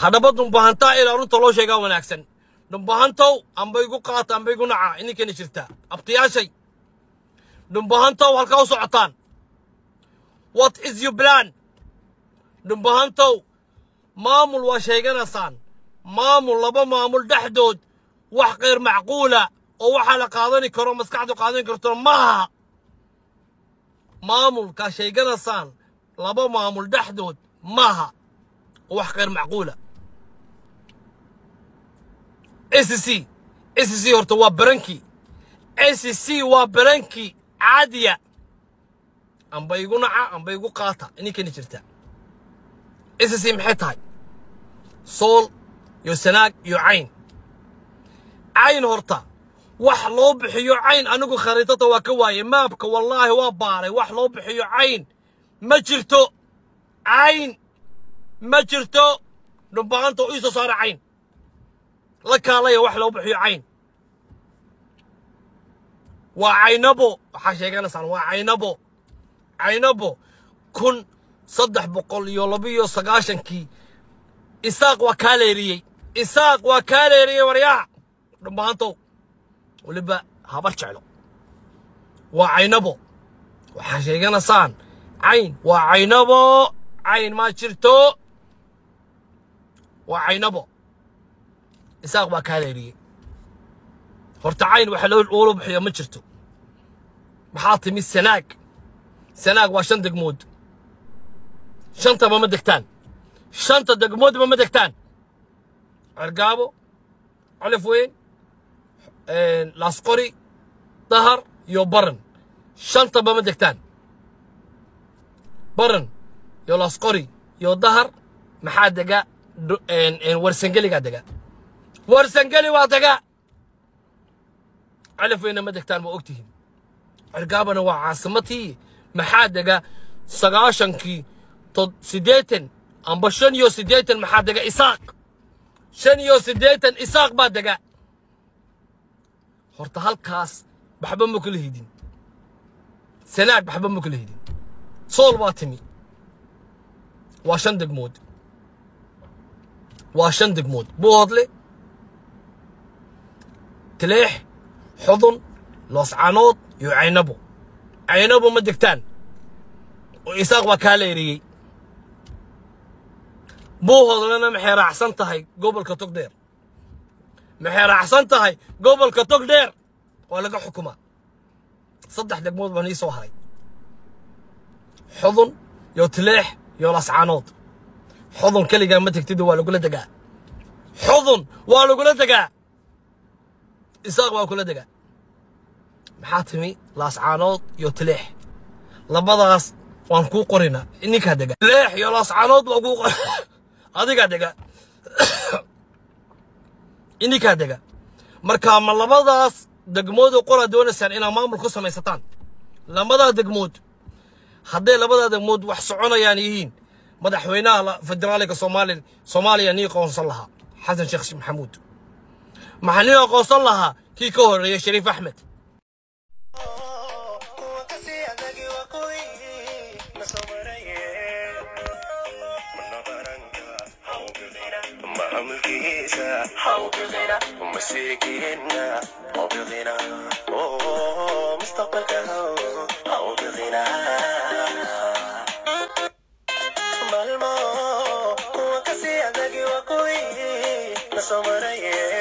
haddaba dhumbahantaa ilaa runta loo sheegaa wanaagsan dhumbahantow amba igu qaata amba igu naca idinkana jirta abtiyaashay dhumbahantow halkaa u socotaan what is your plan dhumbahantow maamul waa sheeganaysaan maamul laba maamul dhexdood wax kayr macquula oo waxaa la qaadani karo maskaxdu qaadan karto maaha maamulkaa sheeganaysaan laba maamul dhexdood maaha oo wax kayr macquula SCC SCC horta waa barankii SCC waa barankii caadiya amba igu naca amba igu qaata ininkani jirta SCC maxay tahay sool iyo sanaag iyo cayn cayn horta wax loo bixiyo cayn anigu khariidada waa ka waaye maabka wallaahi waa baaray wax loo bixiyo cayn ma jirto cayn ma jirto dhumbaanta oo ii soo saara cayn la kaalaya wax loo bixiyo cayn waa caynabo waxaa sheeganaysaan waa caynabo caynabo kun saddex boqol iyo labiyo sagaashankii isaaq waa kaa leeriyey isaaq waa kaa leeriyey waryaa dhumbaantow weliba habar jeclo waa caynabo waxaa sheeganaysaan cayn waa caynabo cayn ma jirto waa caynabo isaaq baa kaa leeriyey horta cayn waxa loola bixiyo ma jirto maxaa timi sanaag sanaag waa shan degmood shantaba ma degtaan shanta degmoodba ma degtaan cergaabo colif weyn laasqori dahar iyo baran shantaba ma degtaan baran iyo laasqori iyo dahar maxaa dega warsangeligaa dega warsangeli waa dega calif weyna ma degtaan waa ogtihiin cergaabana waa caasimatii maxaa dega sagaashankii siddeetan amba shan iyo siddeetan maxaa dega isaaq shan iyo siddeetan isaaq baa dega horta halkaas waxba ma kala hidin sanaag waxba ma kala hidin sool baa timi waa shan degmood waa shan degmood buuhodle tileex xudun looscanood iyo caynabo caynabo ma degtaan oo isaaq waa kaa leeriyey buuhodlena maxay raacsan tahay gobolka togdheer maxay raacsan tahay gobolka togdheer waa laga xukumaa saddex degmood baan ii soo haray xudun iyo tileex iyo lascanood xudun keligaa ma tegtid waa lagula degaa xudun waa lagula degaa isaaq waa kula degaa maxaa timi laascaanood iyo tileex labadaas waan kuu qorinaa ninkaa dega tileex iyo laascaanood waa kuu qor adigaa dega ininkaa dega marka ma labadaas degmood oo qoraa doonaysaan inaad maamul ku samaysataan labadaa degmood hadday labadaa degmood wax soconayaan yihiin madaxweynaha federaalka soomaaliya soomaaliya nii qoonsan lahaa xasan sheekh maxamuud maxaa nin aqoonsan lahaa kii ka horreeyay shariif axmed Malmo, kuwa kasi adagi wa kuwi, nasomaraye.